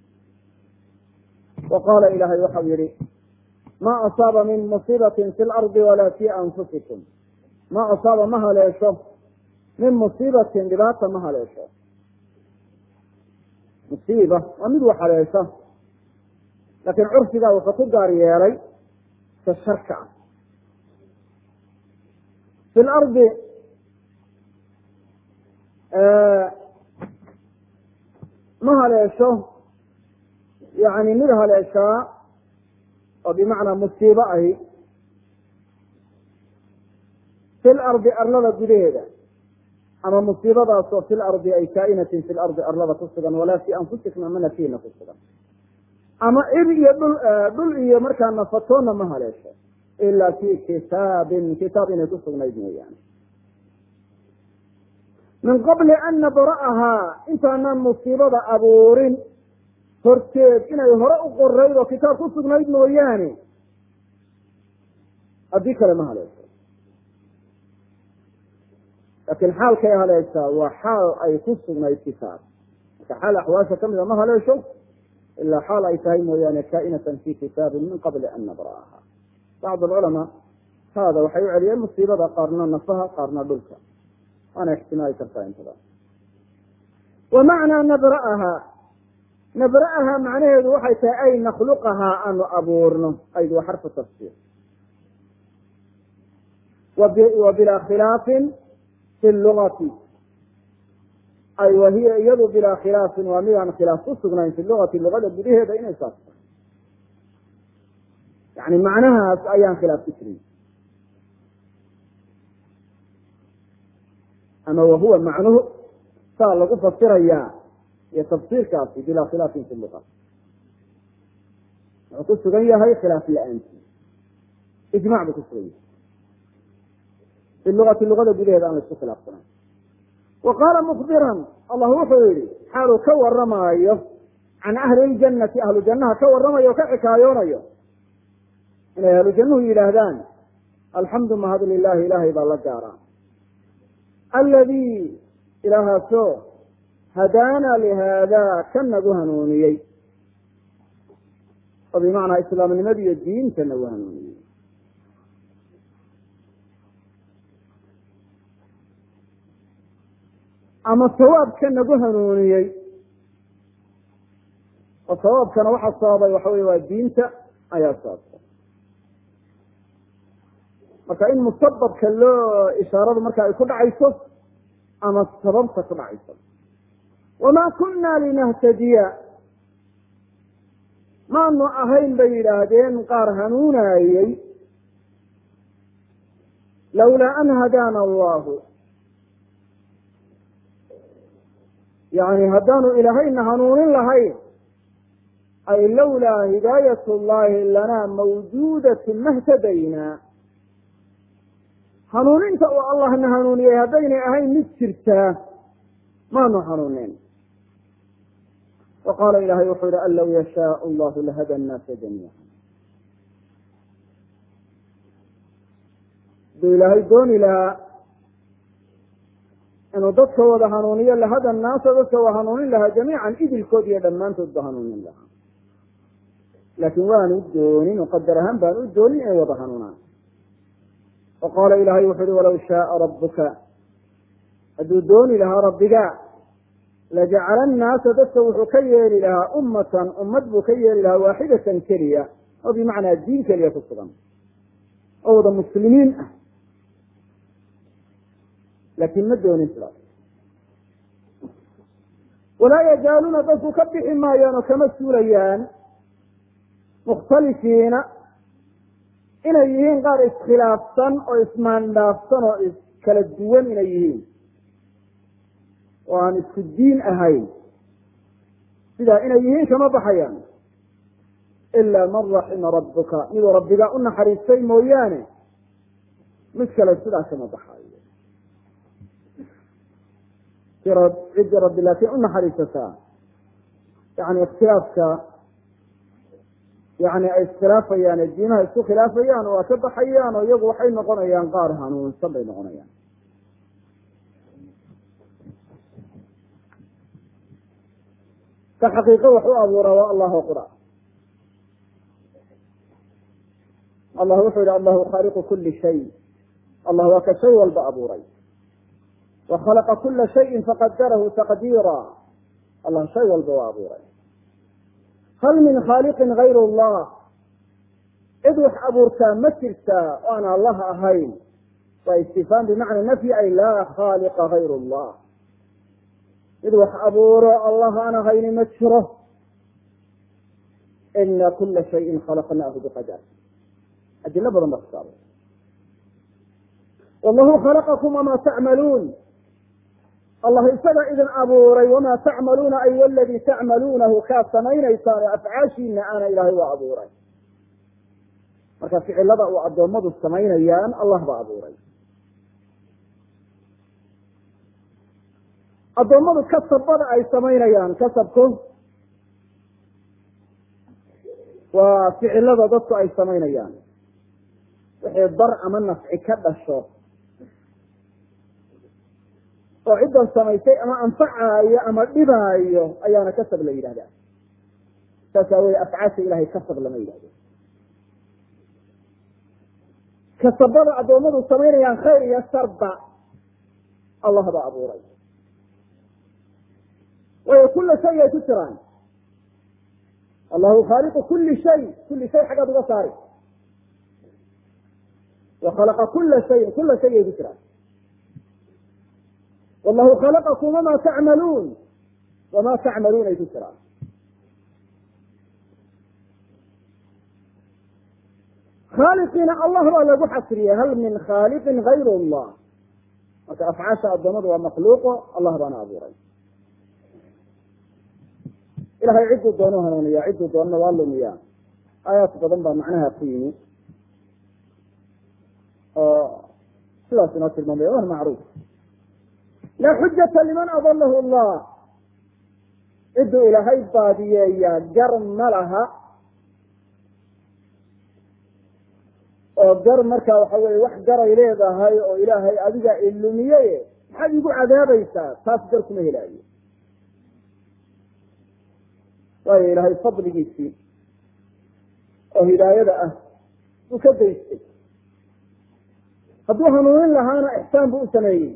wa qaala ilaahay waxau yihi ma asaaba min musiibatin fi lardi walaa fi anfusikum ma asaaba ma haleesho min musiibatin dhibaata ma haleesho musiiba waa mid wax haleesha laakiin curfigaa wuxuu ku gaar yeelay ka sharka ah fi lardi ma haleesho yani mid haleeshaa oo bimacnaa musiibo ahi fi lardi arlada gudaheeda ama musiibadaasoo fi lardi ay kaa'inatin fi lardi arlada ku sugan walaa fi anfusikum amana fiina ku sugan ama cir iyo dhul dhul iyo markaa nafatoona ma haleesho ilaa fi kitaabin kitaab inay ku sugnayd mooyaane min qabli an nabra'ahaa intaanaan musiibada abuurin horteed inay hore u qorayd oo kitaab ku sugnayd mooyaane haddii kale ma haleesho laakiin xaalkay haleeshaa waa xaal ay ku sugnayd kitaab marka xaal axwaasha kamida ma haleesho ilaa xaal ay tahay mooyaane kaa'inatan fi kitaabin min qabli an nabra'aha bacd alculamaa haada waxay u celiyeen musiibada qaarna nafaha qaarna dhulka waana ixtimaali kartaa intada wa macnaa nabra'aha nabra'aha macnaheedu waxay tahay ay nakhluqahaa aanu abuurno ayd waa xarfu tafsiir wa bilaa khilaafin fi lugati ay wa hiya iyadu bilaa khilaafin waa midaan khilaaf ku sugnayn fi lugati luqada gudaheeda inay saas tahay yani macnahaas ayaan khilaaf ku jirin ama wahuwa macnuhu saa lagu fasirayaa iyo tafsiirkaasi bilaa khilaafin fi luqa wuxuu ku sugan yahay khilaaf la-aanti ijmac buu ku sugan yahay fi luati luqada gudaheeda aan la isku khilaafsanayn wa qaala mukbiran allah wuxuu yihi xaaluu ka waramaayo can ahli ljanati ahlu jannaha ka waramayo o ka xikaayoonayo inay ahlu jannuhu yidhaahdaan alxamdu mahad lilahi ilahay baa la gaaraa aladi ilaahaasoo hadaana lihaada ka nagu hanuuniyey oo bimacnaa islaamnimada iyo diinta nagu hanuuniyey ama sawaabka nagu hanuuniyey oo sawaabkana waxaa sababay waxa wey waa diinta ayaa sababta marka in musababka loo ishaaradu marka ay ku dhacayso ama sababta ku dhacayso wamaa kunna linahtadiya maanu ahayn bay yidhaahdeen qaar hanuunaayey lawlaa an hadaana allahu yani haddaanu ilaahayna hanuunin lahayn ay lawlaa hidaayat llahi lanaa mawjuudatun mahtadaynaa hanuuninta uu allahna hanuuniyey haddaynay ahayn mid jirtaa maanu hanuunin wa qaala ilahay wuxuu yihi an law yashaau allahu lahada annaasa jamiica haduu ilaahay dooni lahaa inuu dadka wada hanuuniyo lahada naasa dadka waa hanuunin lahaa jamiican idilkood iyo dhammaantood ba hanuunin lahaa laakiin waanu doonin oo qadar ahaan baan u doonin inay wada hanuunaan wa qaala ilaahay wuxu uhi walaw shaaa rabbuka hadduu dooni lahaa rabbiga lajacala annaasa dadka wuxuu ka yeeli lahaa ummatan ummad buu ka yeeli lahaa waaxidatan keliya oo bimacnaa diin keliya ku sugan oo wada muslimiin ah laakiin ma doonin sidaas walaa yazaaluuna dadku ka bixi maayaan oo kama suulayaan mukhtalifiina inay yihiin qaar iskhilaafsan oo ismaandhaafsan oo iskala duwan inay yihiin oo aan isku diin ahayn sidaa inay yihiin kama baxayaan ilaa man raxima rabbuka miduu rabbigaa u naxariistay mooyaane mid kale sidaa kama baxayo ciddii rabbi laakiin u naxariisataa yani ikhtilaafka yani ay iskhilaafayaan ee diimaha isku khilaafayaan oo waa ka baxayaan oo iyagu waxay noqonayaan qaar hanuunsan bay noqonayaan ka xaqiiqo wax u abuura waa allahu qura allah wuxuu yihi allahu khaaliqu kuli shay allah waa ka shay walba abuuray wa khalaqa kula shayin faqadarahu taqdiira allah shay walba waa abuuray hal min khaaliqin gayr allah cid wax abuurtaa ma jirtaa o aan allah ahayn waa istifhaam bimacna nafyi ay laa khaaliqa gayr allah mid wax abuuro allah aan ahayni ma jiro ina kula shayin khalaqnaahu biqadar adilo badan ba kusaaba wallahu khalaqakum wamaa tacmaluun allah isaga idin abuuray wamaa tacmaluuna ay waladii tacmaluunahu kaad samaynaysaan oo afcaashiina aana ilaahay waa abuuray marka ficilada uu addoommadu samaynayaan allah baa abuuray addoommadu kasabada ay samaynayaan kasabku waa ficilada dadku ay samaynayaan wixii dar ama nafci ka dhasho oo ciddan samaysay ama anfacaayo ama dhibaayo ayaana kasab la yidhahdaa saas aawoodee afcaasha ilahay kasab lama yidhahdo kasabada addoommadu samaynayaan khayr iyo sharba allah baa abuuray waayo kula shay ay ku jiraan allahu khaaliqu kuli shay kuli shay xaggaad uga saari wa khalaqa kula shayin kula shay ay ku jiraan wallahu khalaqakum wamaa tacmaluun wamaa tacmaluun ay ku jiraan khaaliqiina allah baa lagu xasriyey hal min khaaliqin gayr allah marka afcaasha addoomadu waa makhluuqo allah baana abuuray ilahay cidduu doonu hanuuniya cidduu doonana waa lumiya aayaad badan baa macnaha ku yimi oo sidaas inoo tilmaamaya wana macruuf laa xujata liman adalahu allah cidduu ilaahay baadiyeeyaa gar ma laha oo gar markaa waxa weye wax garay leedahay oo ilaahay adiga ilumiye maxaad igu cadaabaysaa taas gar kuma helaayo waayo ilaahay fadligiisii oo hidaayada ah buu ka daystay hadduu hanuunin lahaana ixsaan buu u sameeyey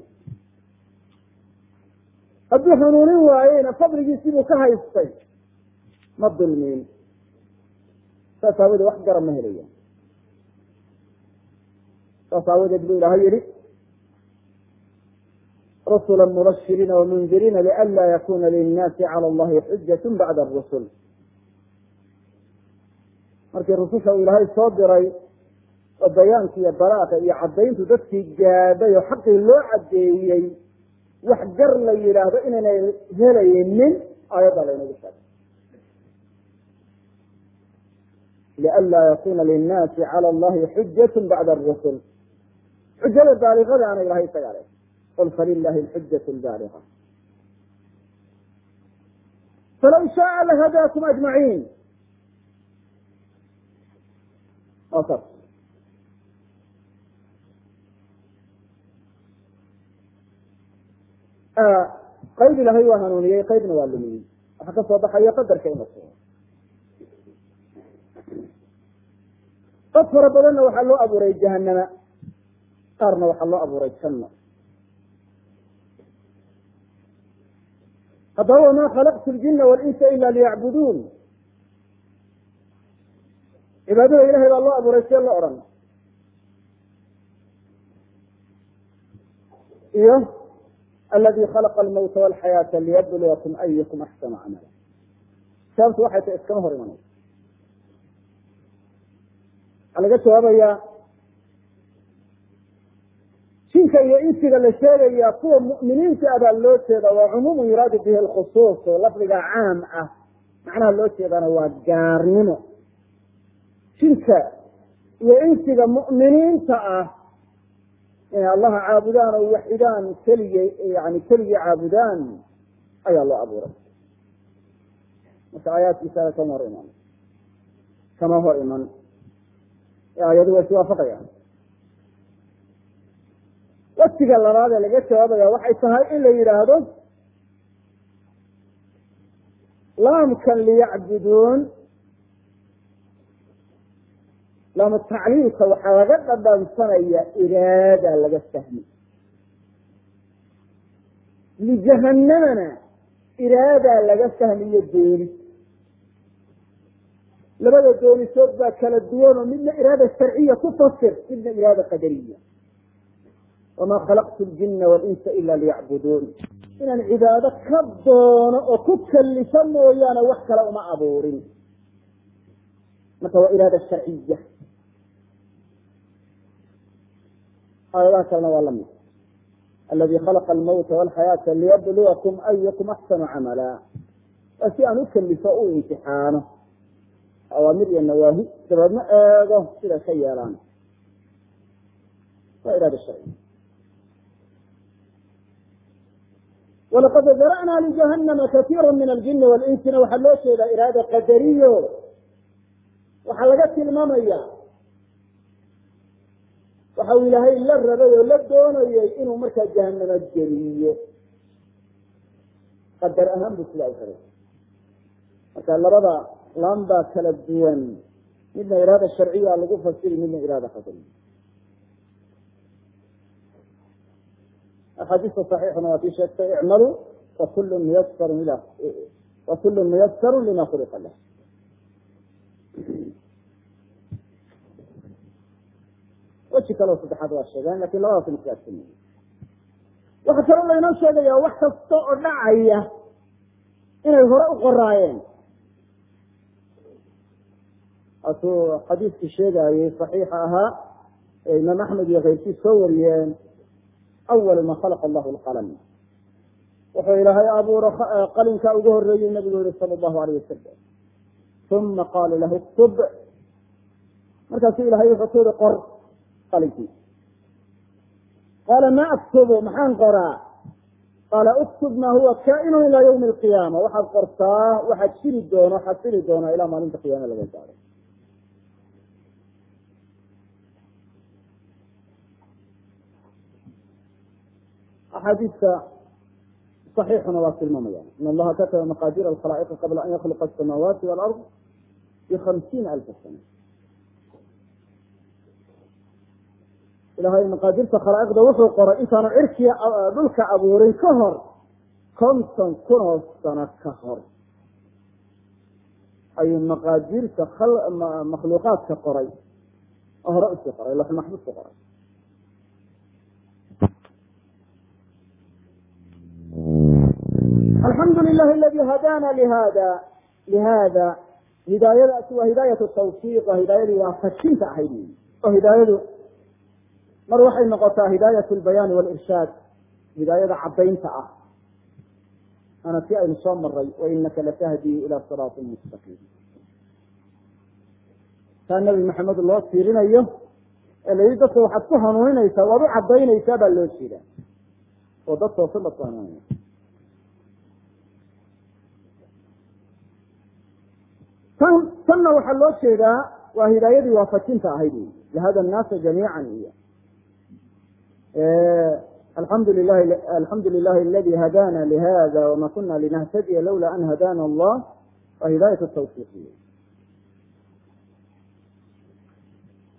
hadduu hanuunin waayeyna fadligiisii buu ka haystay ma dulmiin saas aawadeed wax gara ma helaya saas aawadeed buu ilaahay yihi rusula mubashiriina wamundirina lianla yakuna linnaasi cala allahi xujat bacda arusul markii rususha uu ilaahay soo diray oo bayaanki iyo balaaqa iyo caddayntu dadkii gaadhay oo xaqii loo caddeeyey wax gar la yidhaahdo inaynay helaynin aayadda laynagu sheegay lianla yakuna linnaasi cala allahi xujat bacda arusul xujada baaliqadaana ilahay isagaa le qul falilahi alxujat lbaaliqa falaw shaaa lahadaakum ajmaciin waa saas qayb ilahay waa hanuuniyey qaybna waa lumiyey waxaa ka soo baxaya qadarka in la sugo dad fara badanna waxaa loo abuuray jahanama qaarna waxaa loo abuuray janno haddaba wamaa khalaqtu ljina walinsa ila liyacbuduun cibaadada ilahay baa loo abuuray see la odhan iyo aladi khalaqa almawta walxayaata liyabluwakum ayukum axsanu camala sababtu waxay tahay iskama hor imanaysa waxaa laga jawaabayaa jinka iyo insiga la sheegaya kuwa mu'miniinta ah baa loo jeeda waa cumuumu yuraadu bihi alkhusuus oo lafdiga caam ah macnaha loo jeedana waa gaarnimo jinka iyo insiga mu'miniinta ah inay allaha caabudaan oo waxidaan keligay yani keligii caabudaan ayaa loo abuuray marka aayaadkiisaga kama hor iman kama hor iman aayadu way iswaafaqayaan wasiga labaad ee laga jawaabaya waxay tahay in la yidhaahdo laamkan liyacbuduun laamu tacliilka waxaa laga dhadhansanaya iraada laga fahmi lijahanamana iraadaa laga fahmiyo doonis labada doonisood baa kala duwan oo midna iraada sharciya ku fasir midna iraada qadariya wamaa khalaqtu ljina walinsa ila liyacbuduun inaan cibaado ka doono oo ku kallifo mooyaane wax kale uma abuurin marka waa iraada sharciya aayadaha kalena waa lamid aladi khalaqa almawta walxayaata liyabluwakum ayukum axsanu camala waa si aan u kalifo u imtixaano awaamir iyo nawaahi dabeedna eego siday ka yeelaan waa iraada sharciya walaqad dara'naa lijahanama katiira min aljini walinsina waxaa loo jeedaa iraada qadariyo waxaa laga tilmaamaya waxa uu ilaahay la rabay oo la doonayay inuu markaa jahanama geliyo qadar ahaan buu sidaa u rabay marka labada laan baa kala duwan midna iraada sharciya lagu fasiri midna iraada qadariya axaadiista saxiixuna waa tii sheegtay icmaluu wakulu muyasaru ila wakulu muyasaru lima khuliqa lah weji kaleo saddexaad waa sheegeen lakin labadaas maskaasami waxaa kaloo laynoo sheegaya wax kasta oo dhacaya inay hore u qoraayeen asuu xadiiskii sheegayey saxiixa ahaa ee imaam axmed iyo keyrkiis soo wariyeen awal ma khalaqa allahu lqalam wuxuu ilaahay abuuro qalinkaa ugu horeeyey nabigu yihi sala allahu alayh wasalam uma qaala lahu ktub markaasuu ilahay wuxuu ku yihi qor qalinkii qaala ma aktubu maxaan qoraa qaala uktub ma huwa kaa'inu ilaa ywmi alqiyaama waxaad qortaa waxaad jiri doono xasili doona ilaa maalinta qiyaama laga gaaro axaadiista صaxiixuna waa tilmaamayaan in allaha kataba maqadir alkhalaa'iqi qabla an yakhluqa asamaawaati walard bihamsiina alfa sana ilahay maqaadirta khalaa'iqda wuxuu qoray intaanu cirkiya dhulka abuurin ka hor konton kunoo sano ka hor ayuu maqaadirta makhluuqaadka qoray oo hore usii qoray lax maxbuud ku qoray alxamdu lilahi aladi hadaana lihada lihada hidaayadaasi waa hidaayat tawfiiq waa hidaayadii waafajinta ahayd wy oo hidaayadu mar waxay noqotaa hidaayat lbayaani walirshaad hidaayada caddaynta ah ana si aynu soo maray wainaka latahdii ila siraatin mustaqiim taa nabi maxamed loo tiirinayo ee la yihi dadka waxaad ku hanuuninaysaa waad u cadaynaysaa baa loo jeedaa oo dad toosan baad ku hanuuninaysa tan tanna waxaa loo jeedaa waa hidaayadii waafajinta ahayd wy lahada nnaasa jamiica iyo alxamdu lilahi alxamdu lilahi aladi hadana lihada wama kuna linahtadiya lawla an hadana allah waa hidaayat tawfiiqiya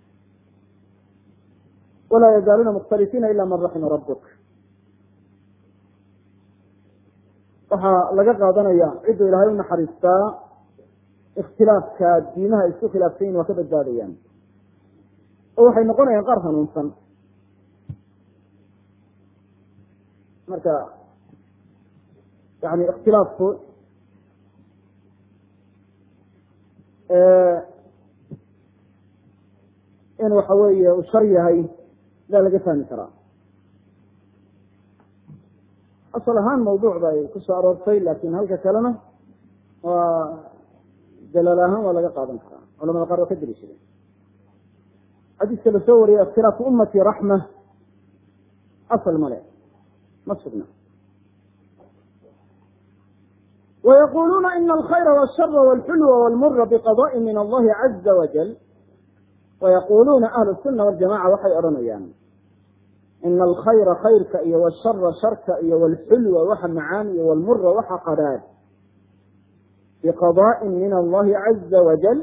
walaa yazaaluuna mukhtalifiina ila man raxima rabuk waxaa laga qaadanaya cidduu ilaahay u naxariistaa ikhtilaafka diimaha isku khilaafsayin waa ka badbaadayaan oo waxay noqonayaan qaar hanuunsan marka yani ikhtilaafku in waxa weeye uu shar yahay sidaa laga fahmi karaa asal ahaan mawduuc bay kusoo aroortay laakin halka kalena waa dalaal ahaan waa laga qaadan karaa culamada qaar waa ka deliishadeen xadiiska lasoo wariyay ikhtilaafu ummati raxma asal male ma sugna ويقولون إن الخير والشر والحلو والمر بقضاء من الله عز وجل ويقولون أهل السنة والجماعة waxay odhanayaan إن الخyر khayrka iyo والشhر sharka iyo والxulوa waxa macaan iyo والmura waxa qadhaadh بqضاء min الlahi عaزa وaجل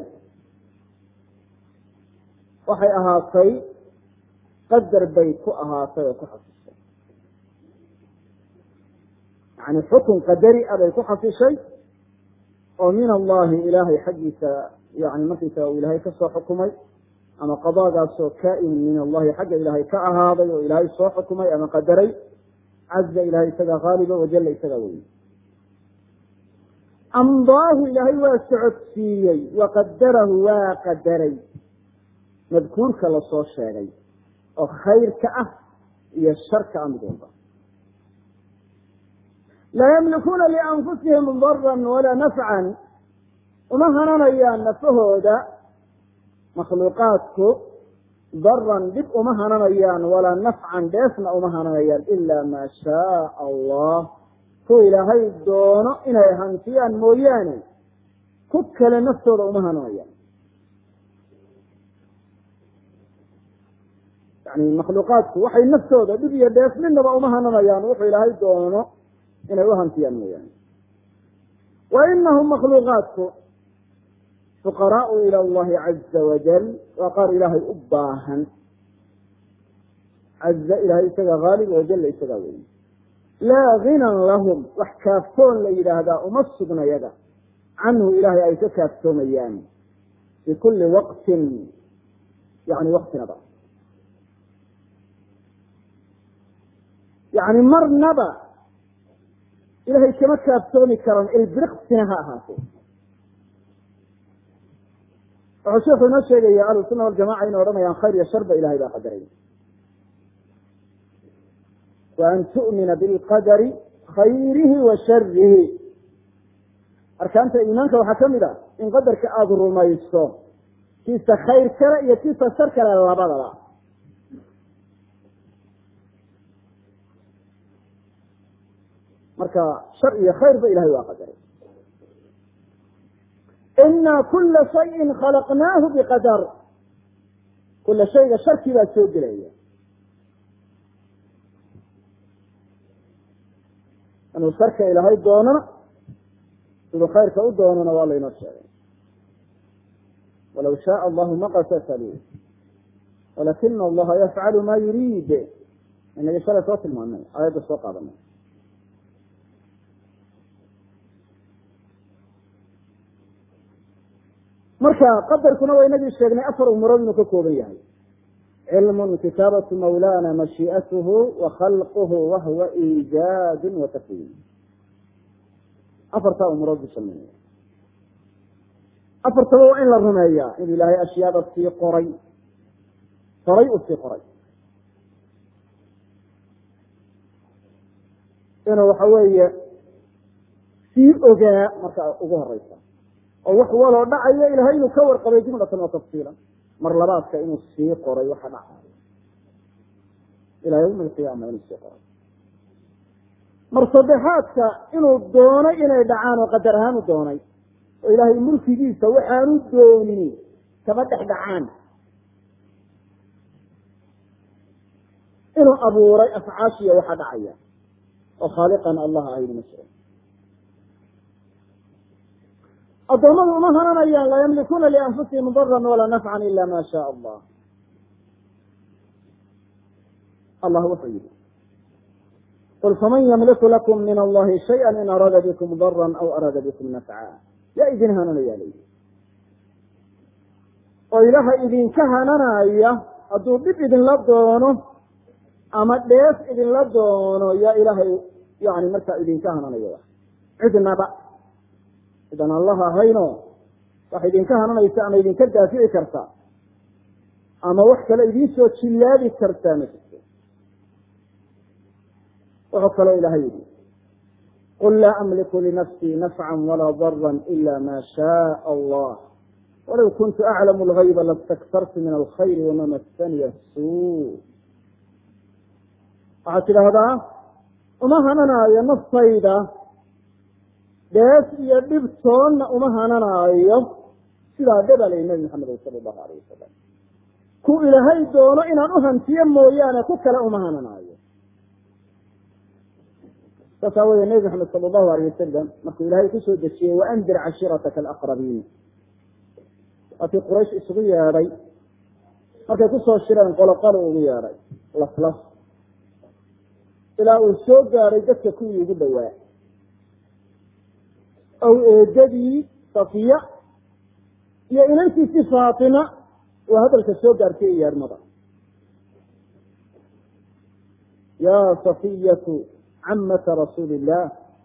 waxay ahaatay qadar bay ku ahaatay oo ku xasishay yani xukun qadari a bay ku xasishay oo min allahi ilaahay xaggiisa yani markaysaga uu ilaahay kasoo xukumay ama qadaagaasoo kaa-in min allahi xagga ilaahay ka ahaaday oo ilaahay soo xukumay ama qadaray caza ilahay isagaa haaliba wajalla isagaa weyey amdaahu ilaahay waa socodsiiyey waqadarahu waa qadaray madkuurka lasoo sheegay oo khayrka ah iyo sharka ah mid walba laa yamlikuuna lianfusihim daran walaa nafcan uma hananayaan nafahooda makhluuqaadku daran dhib uma hananayaan walaa nafcan dheefna uma hananayaan ila maa shaaa allah ku ilaahay doono inay hantiyaan mooyaane ku kale naftooda uma hananayaan yani makhluuqaadku waxay naftooda dhib iyo dheef midnaba uma hananayaan wuxuu ilaahay doono inay u hantiyaan mooyaane wa inahum makhluuqaadku fuqaraau ila allahi caza wajal waa qaar ilaahay u baahan caza ilahay isagaa haalib wajalla isagaa weyn laa ginan lahum wax kaaftoon la yidhaahdaa uma sugna yaga canhu ilaahay ay ka kaaftoomayaan fi kuli waqtin yani waktinaba yani marnaba ilahay kama kaaftoomi karan ilbiriqsina ha ahaatee wuxuu sheekhu inoo sheegaya ahlusuna waljamaca inay odhanayaan khayr iyo sharba ilahay baa qadaray wa an tu'mina bilqadari khayrihi wa sharihi arkaanta iimaanka waxaa kamid a in qadarka aada rumayso kiisa khayr kale iyo kiisa shar kale labadaba marka shar iyo khayrba ilahay waa qadaray ina kula shayin khalaqnaahu biqadar kula shayga sharkii baa soo gelaya inuu sharka ilaahay doonana siduu khayrka u doonana waa laynoo sheegay walaw shaaa allahu ma qatasaluu walakina allaha yafcalu ma yuriid inagii shalay soo tilmaanay aayadda soo qaadanay marka qadarkuna waa inagii sheegnay afar umurood inuu ka kooban yahay cilmun kitaabatu mawlana mashii'atuhu wa khalquhu wahuwa iijaadun wa takwiin afartaa umurood buu sameynaya afartaba waa in la rumeeyaa in ilaahay ashyaada sii qoray horay u sii qoray inuu waxa weeye sii ogaa marka ugu horeysa oo wax waloo dhacaya ilahay inuu ka warqabay jumlatan wa tafsiilan mar labaadka inuu sii qoray waxa dhacayo ila yawmi alqiyaama inuu sii qoray mar saddexaadka inuu doonay inay dhacaan oo qadar ahaan u doonay oo ilaahay mulkigiisa waxaanu doonin kama dhex dhacaan inuu abuuray afcaashiya waxa dhacaya oo khaaliqan allah ahayn ma jiro addoommadu uma hananayaan laa yamlikuuna lianfusihim daran walaa nafcan ila ma shaa allah allah wuxuu yihi qul faman ymliku lakum min allahi shayئa in araada bikum dara aw araada bikum nafca yaa idin hananayaa layidhi oo ilaaha idinka hananaya hadduu dhib idinla doono ama dheef idinla doono yaa ilaahay yani markaa idinka hananaya cidnaba cidan allah ahayno wax idinka hananaysa ama idinka daafici karta ama wax kale idiin soo jillaabi kartaa ma jirto wuxuu kaloo ilahay yihi qul laa amliku linafsii nafca walaa dara ila ma shaء allah walow kuntu aclamu lgayba lastaktartu min alkhayr wama masaniya suu waxaad tidhaahdaa uma hananaayo naftayda dheef iyo dhibtoonna uma hananaayo sidaa dhebalay nabi maxamed sala allahu alayh wasalam ku ilaahay doono inaan u hantiyo mooyaane ku kale uma hananaayo saas aawoodee nabi maxamed sala allahu alayh wasalam markuu ilaahay kusoo dejiyey waandir cashiirataka alaqrabiin waatii quraysh isugu yeedhay markay kusoo shireen qoloqolo ugu yeedhay laslas ilaa uu soo gaadhay dadka kuwii ugu dhowaa ow eedadii safiya iyo inantiisii faatima waa hadalka soo gaartay yeedhmada yaa safiyatu camata rasuuli illah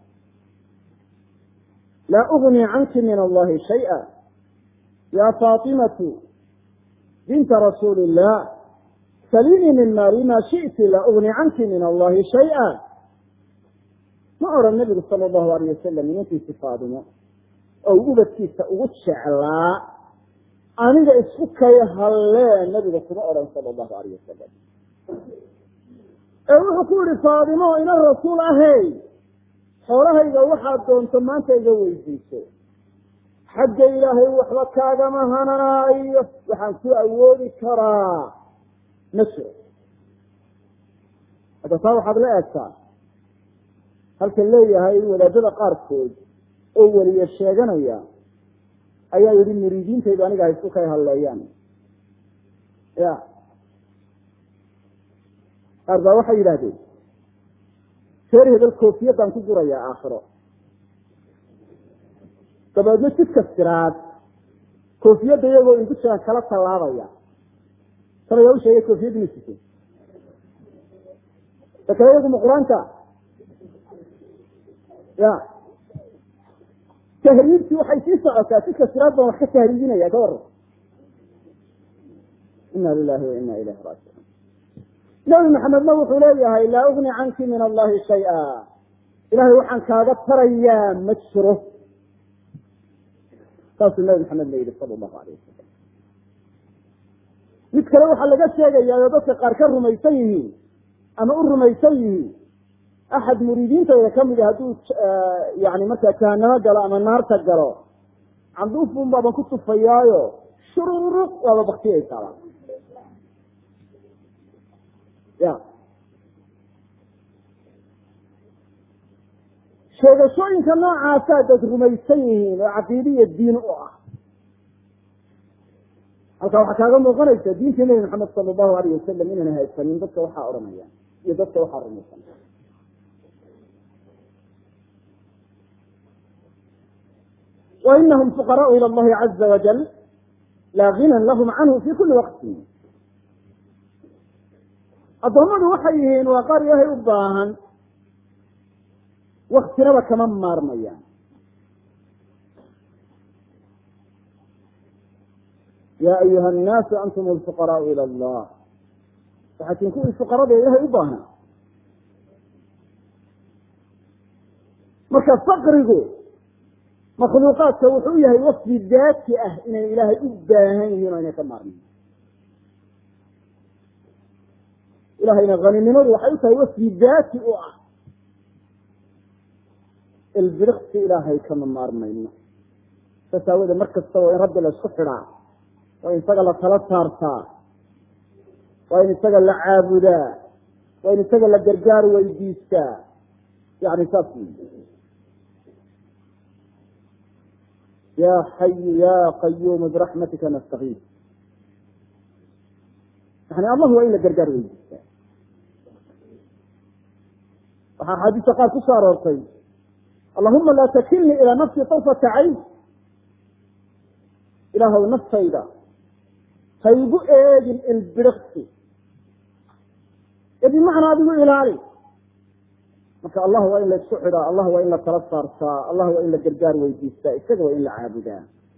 laa ugni canki min allahi shayئa ya faatimatu binta rasuuli illah salinii min maali ma shi'ti laa ugni canki min allahi shayئa ma oran nabigu sala allahu alayh wasalam inantiisi faadimo oo ubadkiisa ugu jeclaa aniga isku kay hallee nabiga kuma odhan sala allahu alayh wasalam ee wuxuu ku yihi faadimo inan rasuul ahey xoolahayga waxaad doonto maanta iga weydiiso xagga ilaahay waxba kaagama hananaayo waxaan ku awoodi karaa ma jiro hadda taa waxaad la eegtaa halkan leeyahay wadaadada qaarkood oo weliye sheeganaya ayaa yihi muriidiintaydu aniga haysku kay hadleeyaan ya qaar baa waxay yidhahdeen reer hebel koofiyadaan ku gurayaa aakhiro dabeedna jidka siraad koofiyadda iyagoo indushaan kala tallaabaya talayaa u sheegay koofiyadda ma sito dakale iyagu ma qur-aanka ya tahriibtii waxay sii socotaa jidka siraad baan wax ka tahriibinaya ka waran ina lilahi wa ina ilayhi raajicuun nabi maxamedna wuxuu leeyahay laa ugni canki min allahi shaya ilahay waxaan kaaga tarayaa ma jiro saasuu nabi maxamed la yihi sala allahu alayh wasalam mid kale waxaa laga sheegayaa oo dadka qaar ka rumaysan yihiin ama u rumaysan yihiin axad muriidiintooda kamida hadduu yani markaa jahanamo galo ama naarta galo canduufun baaban ku tufayaayo shururuq waaba baktiyaysaaba ya sheegashooyinka noocaasaa dad rumaysan yihiin oo caqiidiya diin u ah halkaa waxaa kaaga muuqanaysa diintii nebi maxamed sala allahu alayh wasalam inayna haysanin dadka waxaa odhanaya iyo dadka waxaa rumaysan wa inahum fuqaraau ila allahi caza wajal laa ginan lahum canhu fi kuli waqti addoommadu waxay yihiin waa qaar ilaahay u baahan waktinaba kama maarmayaan ya ayuha annaasu antum alfuqaraau ila allah waxaa tiin kuwii fuqarada ilahay u baahnaa marka faqrigu makhluuqaadka wuxuu yahay wasfi daati ah inay ilaahay u baahan yihiin o inay ka maarmayn ilahayna haninimadu waxay u tahay wasfi daati u ah ilbiriqsi ilaahay kama maarmayno saas aawoodeed mar kasta waa in rabbi la isku xidhaa waa in isaga la tala saartaa waa in isaga la caabudaa waa in isaga la gargaar weydiistaa yani saas ya xayu ya qayuumu biraxmatika nastakiif yani allah waa in la gargaar weydiistaa waxaa axaadiista qaar ku soo aroortay allahuma laa takilnii ilaa nafsii tarfata cayn ilaahw naftayda haygu eegin ilbiriqsi ee bimacnaa adigu ilaali marka allah waa in la isku xidhaa allah waa in la tala saartaa allah waa in la gargaar weydiistaa isaga waa in la caabudaa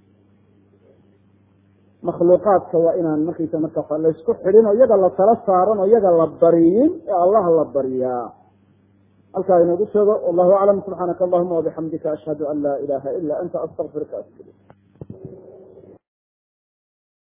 makhluuqaadka waa inaan markaysa marka laysku xidhin oo iyaga la tala saaran oo iyaga la bariyin ee allah la baryaa halkaa inoogu sheego wallahu aclam subxaanaka allahuma wabixamdika ashhadu an laa ilaha ila anta astaqfiruka astiri